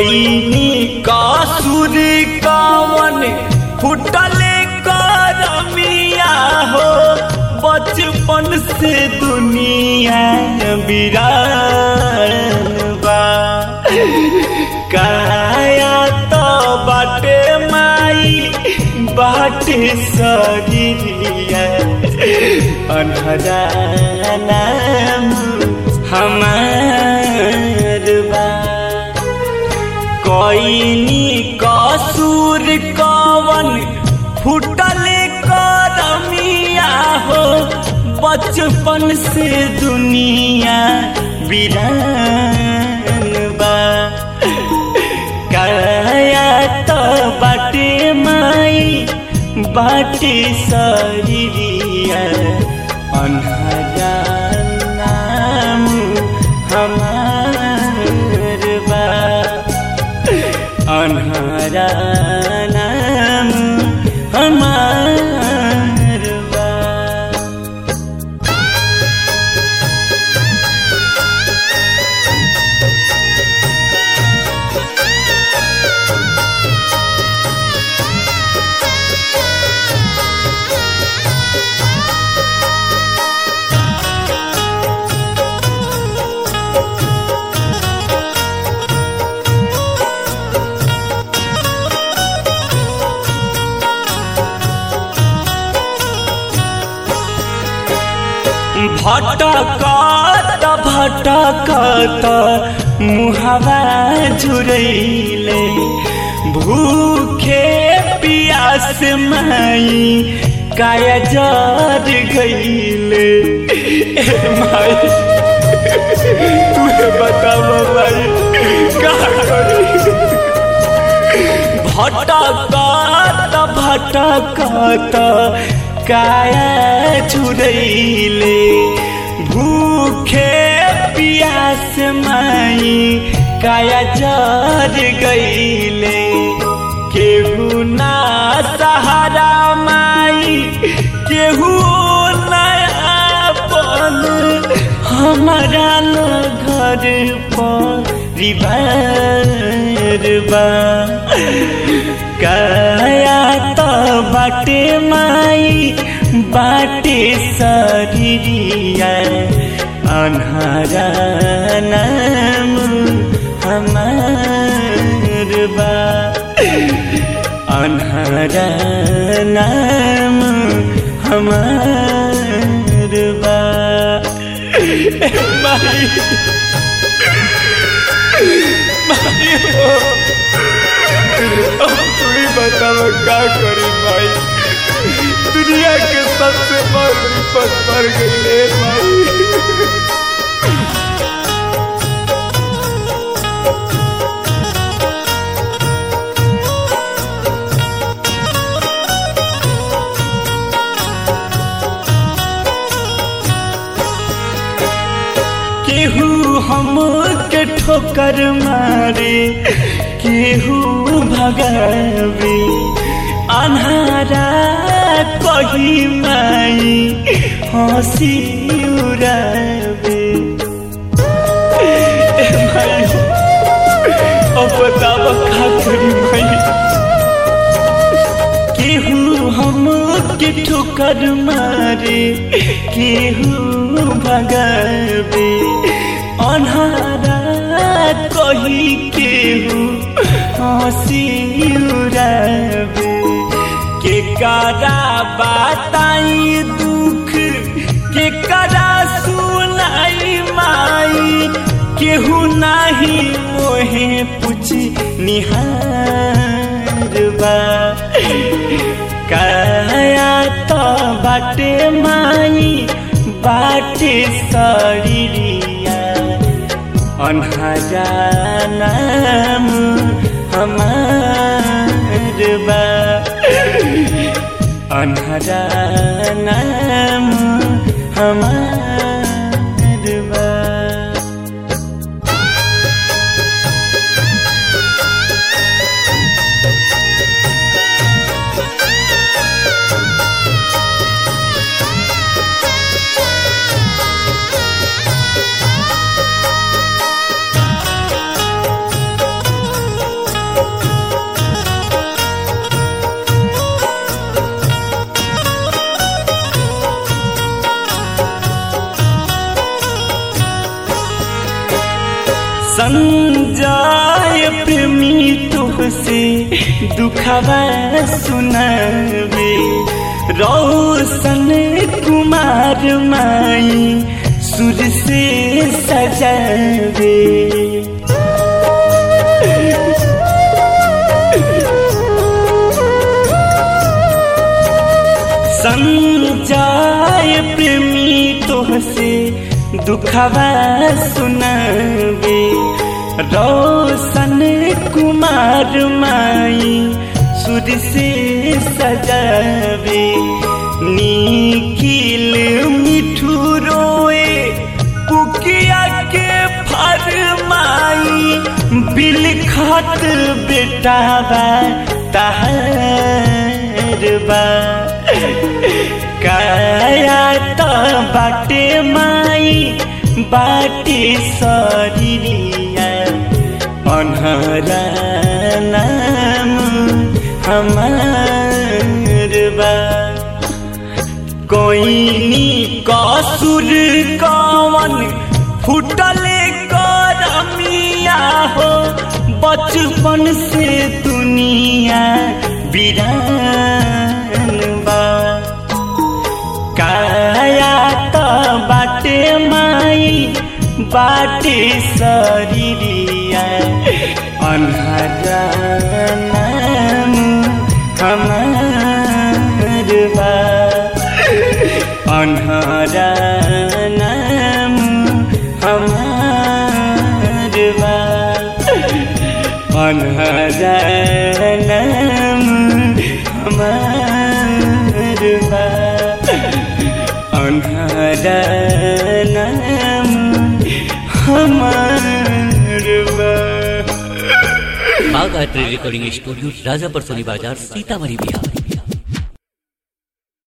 कोई कासुर कावन फुटले करमिया हो बचपन से दुनिया बिरान बा काया तो बाटे माई बाटे शरीरिया अनहरा नाम हमार बा कोइनी कसूर कवन फुटले करमिया हो बचपन से दुनिया बिरान बा काया तो बाटे माई बाटे शरीरिया अनहरा नाम हमार बा अनहरा नाम हमार बा भटकत भटकत मुहवा झुरैले भूखे पियास माई काया जर गईले ए माई तुहे बताव माई का करी भटकत भटकत काया छुरैले भूखे पियास माई काया जर गईले केहू ना सहारा माई केहू नयापन हमारा न घर परिवार बा काया तो बाटे माई बाटे शरीरिया अनहरा नाम हमार बा अनहरा नाम हमार बा माई माई हो अब तू ही बताव का करी भाई दुनिया के सबसे बड़ विपद पर गई भाई केहू हम के ठोकर मारे केहू भगावे अन्हारा कही माई हंसी उड़ावे ए माई अब बताव का करी माई केहू हम के ठोकर मारे केहू भगावे अन्हारा कही केहू हंसी उड़ावे के करा बताई दुख के करा सुनाई माई केहू नाही मोहे पूछ निहार बा काया तो बाटे माई बाटे शरीरिया अनहरा नाम हमार बा अनहरा नाम हमार बा संजय प्रेमी तुहसे दुखवा सुनावे रोशन कुमार माई सुर से सजावे संजय प्रेमी तोहसे दुखवा सुनावे रोशन कुमार माई सुर से सजावे निखिल मिठू रोए कुकिया के फरमाई बिल खत बेटावा तहर बा काया त बाटे माई बाटे शरीरिया अनहरा नाम हमार बा कोइनी कसुर कवन फुटले करमिया हो बचपन से दुनिया बिरान बा काया त बाटे माई बाटे शरीरिया अनहरा नाम हमार बा अनहरा नाम हमार बा अनहरा नाम हमार बा अनहरा नाम हमार बा बाघ आर्ट रिकॉर्डिंग स्टूडियो राजापर सोनी बाजार सीतामढ़ी बिहार